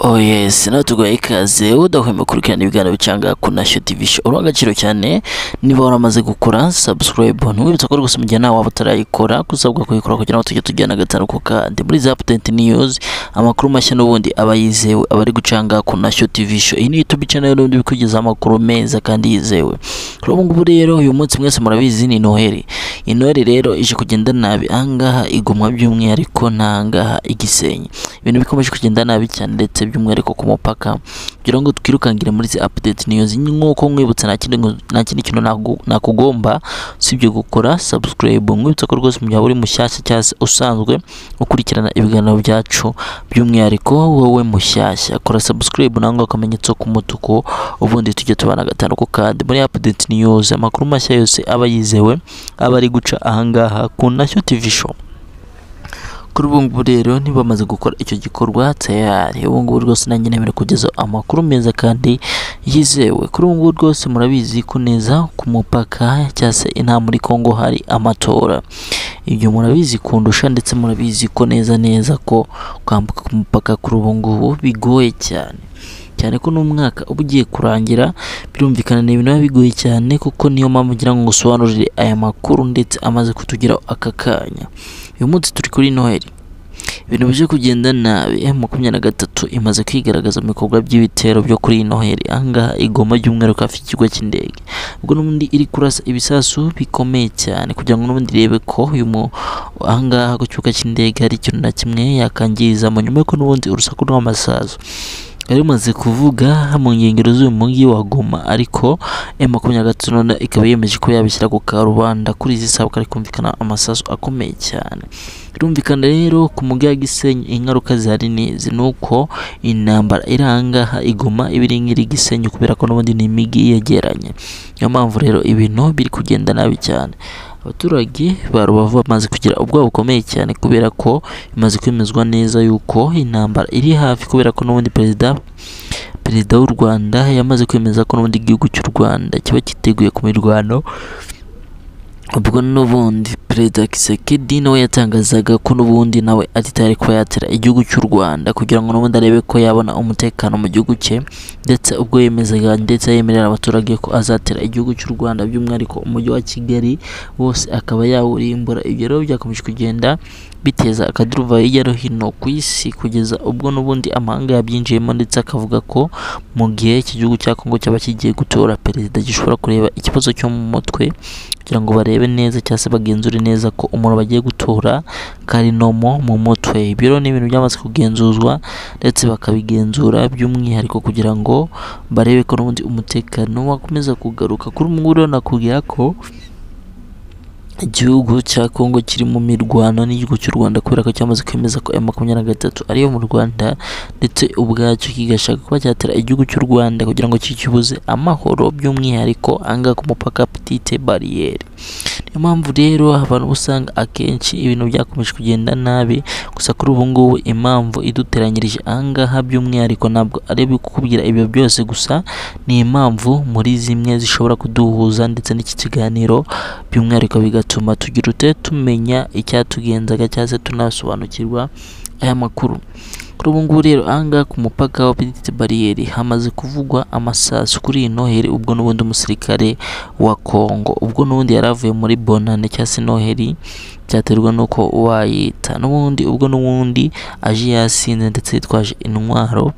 Oh yes, natuguha ikaze udahwema gukurikirana ibiganiro cyangwa kuna Show TV Show. Urwa agaciro cyane niba waramaze gukora subscribe ntubibutse ko gusa mugihe nawe waba utarayikora kusabwa kuyikora kugira ngo tujye tujyana gatanu ku kandi muri za update news amakuru mashya n'ubundi aba yizewe abari gucanga kuna Show TV Show. Iyi ni YouTube channel n'ubundi bikugeza amakuru meza kandi yizewe. Kuri ubu ngubu rero uyu munsi mwese murabizi ni Noheli. Iyi Noheli rero ije kugenda nabi ahangaha igomwa by'umwihariko n'ahangaha igisenyi. Ibintu bikomeje kugenda nabi cyane ndetse by'umwihariko ku mupaka kugira ngo twirukangire muri izi update news nk'uko nkwibutsa nta kindi nta kindi kintu nagu- nakugomba usibye gukora subscribe nkwibutsa ko rwose mu gihe uri mushyashya cyangwa se usanzwe ukurikirana ibiganiro byacu by'umwihariko wowe mushyashya kora subscribe nangwa akamenyetso k'umutuku ubundi tujye tubana gatanu ku kandi muri update news amakuru mashya yose aba yizewe aba ari guca ahangaha ku Nashyo TV show kuri ubu ngubu rero ntibamaze gukora icyo gikorwa tayari ubu ngubu rwose nanjye nemera kugeza amakuru meza kandi yizewe kuri ubu ngubu rwose murabizi ko neza ku mupaka cyangwa se inaha muri Congo hari amatora ibyo murabizi kundusha ndetse murabizi ko neza neza ko kwambuka ku mupaka kuri ubu ngubu bigoye cyane cyane ko n'umwaka uba ugiye kurangira birumvikana ni ibintu biba bigoye cyane kuko niyo mpamvu ngira ngo ngusobanurire aya makuru ndetse amaze kutugeraho aka kanya uyu munsi turi kuri noheli ibintu bije kugenda nabi M makumyabiri na gatatu imaze kwigaragaza mu bikorwa by'ibitero byo kuri noheli ahangaha igoma ry'umweru hafi y'ikigo cy'indege ubwo n'ubundi iri kurasa ibisasu bikomeye cyane kugira ngo n'ubundi irebe ko uyu mu- ahangaha ku kibuga cy'indege hari ikintu na kimwe yakangiza mu nyuma y'uko n'ubundi urusaku rw'amasasu yari imaze kuvuga mu nkengero z'uyu mujyi wa Goma ariko M makumyabiri na gatatu none ikaba yemeje ko yabishyira ku karubanda kuri izi sabukuru hari kumvikana amasasu akomeye cyane birumvikana rero ku mujyi wa Gisenyi ingaruka zihari ni izi ni uko intambara iri ahangaha igoma iba iri nk'iri Gisenyi kubera ko n'ubundi ni imijyi yegeranye niyo mpamvu rero ibintu biri kugenda nabi cyane abaturage ba rubavu bamaze kugira ubwoba bukomeye cyane kubera ko bimaze kwemezwa neza yuko intambara iri hafi kubera ko n'ubundi perezida perezida w'u rwanda yamaze kwemeza ko n'ubundi igihugu cy'u rwanda kiba cyiteguye ku mirwano ubwo n'ubundi perezida kisekedi nawe yatangazaga ko n'ubundi nawe atitari kuba yatera igihugu cy'u rwanda kugira ngo n'ubundi arebe ko yabona umutekano mu gihugu cye ndetse ubwo yemezaga ndetse yemerera abaturage ko azatera igihugu cy'u rwanda by'umwihariko umujyi wa kigali wose akaba yawurimbura ibyo rero byakomeje kugenda biteza akaduruva hirya no hino ku isi kugeza ubwo n'ubundi amahanga yabyinjiyemo ndetse akavuga ko mu gihe iki gihugu cya kongo cyaba kigiye gutora perezida gishobora kureba ikibazo cyo mu mutwe kugira ngo barebe neza cyangwa se bagenzure neza ko umuntu bagiye gutora karinomo mu mutwe ibyo rero ni ibintu byamaze kugenzurwa ndetse bakabigenzura by'umwihariko kugira ngo barebe ko n'ubundi umutekano wakomeza kugaruka kuri ubu ngubu rero nakubwira ko igihugu cya Kongo kiri mu mirwano n'igihugu cy'u Rwanda kubera ko cyamaze kwemeza ko M makumyabiri na gatatu ariyo mu Rwanda ndetse ubwacyo kigashaka kuba cyatera igihugu cy'u Rwanda kugira ngo kikibuze amahoro by'umwihariko ahangaha ku mupaka petite bariyeri niyo mpamvu rero abantu uba usanga akenshi ibintu byakomeje kugenda nabi gusa kuri ubu ngubu impamvu iduteranyirije ahangaha by'umwihariko ntabwo ari kubwira ibyo byose gusa ni impamvu muri zimwe zishobora kuduhuza ndetse n'iki kiganiro by'umwihariko bigatuma tugira ute tumenya icyatugenzaga cyangwa se tunasobanukirwa aya makuru kuri ubu ngubu rero ahangaha ku mupaka wa Petite Barriere hamaze kuvugwa amasasu kuri iyi noheli ubwo n'ubundi umusirikare wa Congo ubwo n'ubundi yari avuye muri bonane cyangwa se noheli byaterwa n'uko wayita n'ubundi ubwo n'ubundi aje yasinze ndetse yitwaje intwaro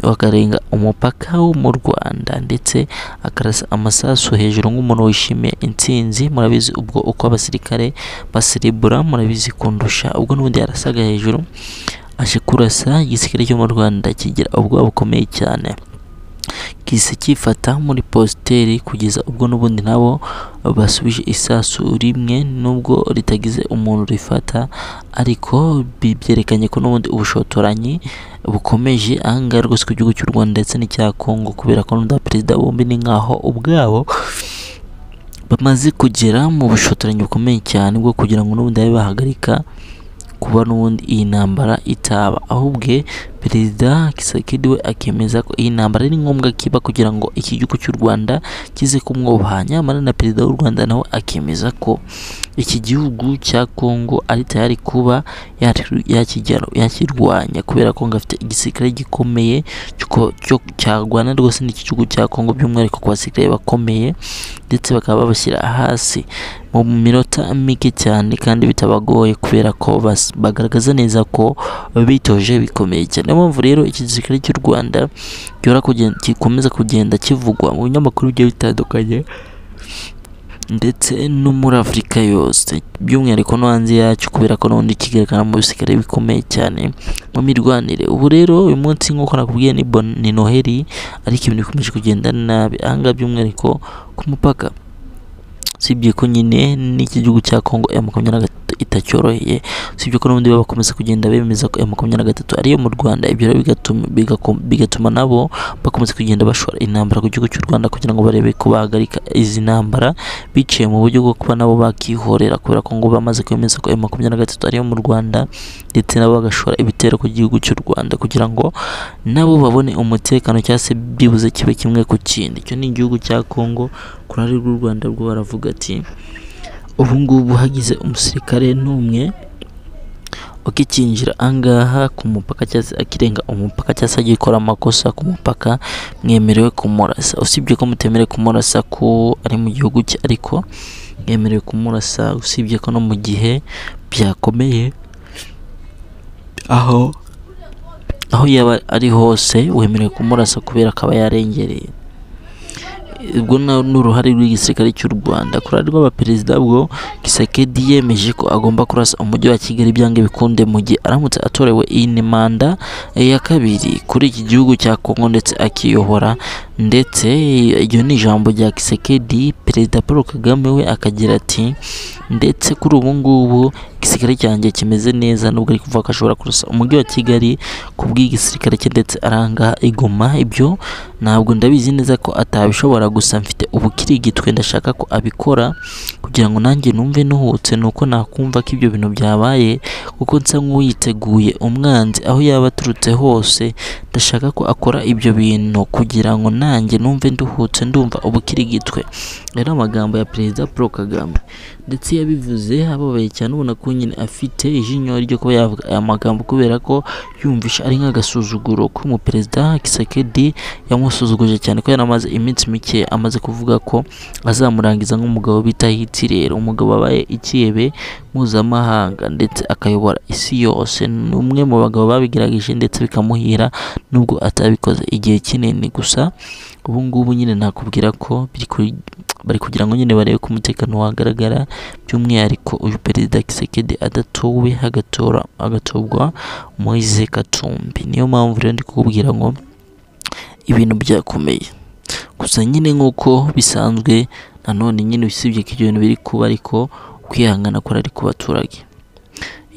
bakarenga umupaka wo mu Rwanda ndetse akarasa amasasu hejuru nk'umuntu wishimiye intsinzi murabizi ubwo uko abasirikare baserebura murabizi kundusha ubwo n'ubundi yarasaga hejuru aje kurasa igisirikare cyo mu Rwanda kigira ubwoba bukomeye cyane gise cyifata muri positeri kugeza ubwo n'ubundi nabo basubije isasu rimwe nubwo ritagize umuntu rifata ariko bi- byerekanye ko n'ubundi ubushotoranyi bukomeje ahangaha rwose ku gihugu cy'u Rwanda ndetse n'icya Kongo kubera ko n'unda perezida bombi ni nkaho ubwabo bamaze kugera mu bushotoranyi bukomeye cyane bwo kugira ngo n'ubundi babe bahagarika kuba n'ubundi iyi ntambara itaba ahubwo perezida Kisakedi we akemeza ko iyi ntambara ari ngombwa kiba kugira ngo iki gihugu cy'u Rwanda kize kumwubaha nyamara na perezida w'u Rwanda nawe akemeza ko iki gihugu cya Kongo ari tayari kuba yakir- yakijya- yakirwanya kubera ko ngo afite igisirikare gikomeye cy'uko- cyo cyarwana rwose n'iki gihugu cya Kongo by'umwihariko ku basirikare bakomeye ndetse bakaba babashyira hasi mu minota mike cyane kandi bitabagoye kubera ko bas- bagaragaza neza ko bitoje bikomeye cyane niyo mpamvu rero iki gisirikare cy'u Rwanda gihora kugen- gikomeza kugenda kivugwa mu binyamakuru bigiye bitandukanye ndetse no muri Afurika yose by'umwihariko no hanze yacyo kubera ko n'ubundi kigaragara mu bisikare bikomeye cyane mu mirwanire ubu rero uyu munsi nk'uko nakubwiye ni, bon- ni noheli ariko ibintu bikomeje kugenda nabi ahangaha by'umwihariko ku mupaka usibye ko nyine n'iki gihugu cya Congo M makumyabiri na gatatu itacyoroheye usibye ko n'ubundi baba bakomeza kugenda bemeza ko M makumyabiri na gatatu ariyo mu Rwanda ibyo rero bigatuma, bigako- bigatuma nabo bakomeza kugenda bashora intambara ku gihugu cy'u Rwanda kugira ngo barebe ko bahagarika izi ntambara biciye mu buryo bwo kuba nabo bakihorera kubera ko ngo bamaze kwemeza ko M makumyabiri na gatatu ariyo mu Rwanda ndetse nabo bagashora ibitero ku gihugu cy'u Rwanda kugira ngo nabo babone umutekano cyangwa se byibuze kibe kimwe ku kindi icyo ni igihugu cya Congo ku ruhande rw'u Rwanda rwo baravuga ati ubu ngubu hagize umusirikare n'umwe ukikinjira angaha ku mupaka cyangwa se akirenga umupaka cyangwa se agiye gukora amakosa ku mupaka mwemerewe kumurasa usibye ko mutemerewe kumurasa ko ari mu gihugu cye ariko mwemerewe kumurasa usibye ko no mu gihe byakomeye aho aho yaba ari hose wemerewe kumurasa kubera akaba yarengereye ubwo na- n'uruhare rw'igisirikare cy'u Rwanda kuri rw'abaperezida bwo Kisekedi yemeje ko agomba kurasa umujyi wa Kigali byange bikunde mu gihe aramutse atorewe iyi ni manda ya kabiri kuri iki gihugu cya Kongo ndetse akiyobora ndetse iryo ni ijambo rya Kisekedi perezida Paul Kagame we akagira ati ndetse kuri ubu ngubu igisirikare cyanjye kimeze neza nubwo ari kuvuga ko ashobora kurasa umujyi wa Kigali ku bw'igisirikare cye ndetse aranga igoma ibyo ntabwo ndabizi neza ko atabishobora gusa mfite ubukirigitwe ndashaka ko abikora kugira ngo nanjye numve nuhutse nuko nakumva ko ibyo bintu byabaye kuko nsa nk'uwiteguye umwanzi aho yaba aturutse hose ndashaka ko akora ibyo bintu kugira ngo nanjye numve nduhutse ndumva ubukirigitwe rero amagambo ya perezida Paul Kagame ndetse yabivuze ababaye cyane ubona ko nyine afite ijinyo ryo kuba yavuga aya magambo kubera ko yumvisha ari nk'agasuzuguro ko umuperezida Kisekedi yamusuzuguje cyane ko yaramaze iminsi mike amaze kuvuga ko azamurangiza nk'umugabo bita Hitler umugabo wabaye ikiyebe mpuzamahanga ndetse akayobora isi yose ni umwe mu bagabo babigerageje ndetse bikamuhira nubwo atabikoze igihe kinini gusa ubu ngubu nyine nakubwira ko biri kuri- bari kugira ngo nyine barebe ko umutekano wagaragara by'umwihariko uyu perezida Kisekedi adatowe hagatora agatorwa Moise Katumbi niyo mpamvu rero ndi kukubwira ngo ibintu byakomeye gusa nyine nk'uko bisanzwe nanone nyine usibye ko ibyo bintu biri kuba ariko kwihangana ko ari ku baturage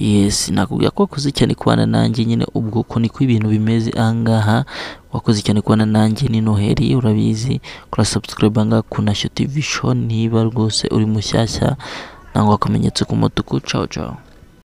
yes nakubwira ko wakoze cyane kubana nanjye nyine ubwo uko niko ibintu bimeze ahangaha wakoze cyane kubana nanjye ni noheli urabizi kora subscribe ahangaha ku nashyo tv show niba rwose uri mushyashya nangwa akamenyetso k'umutuku ciao ciao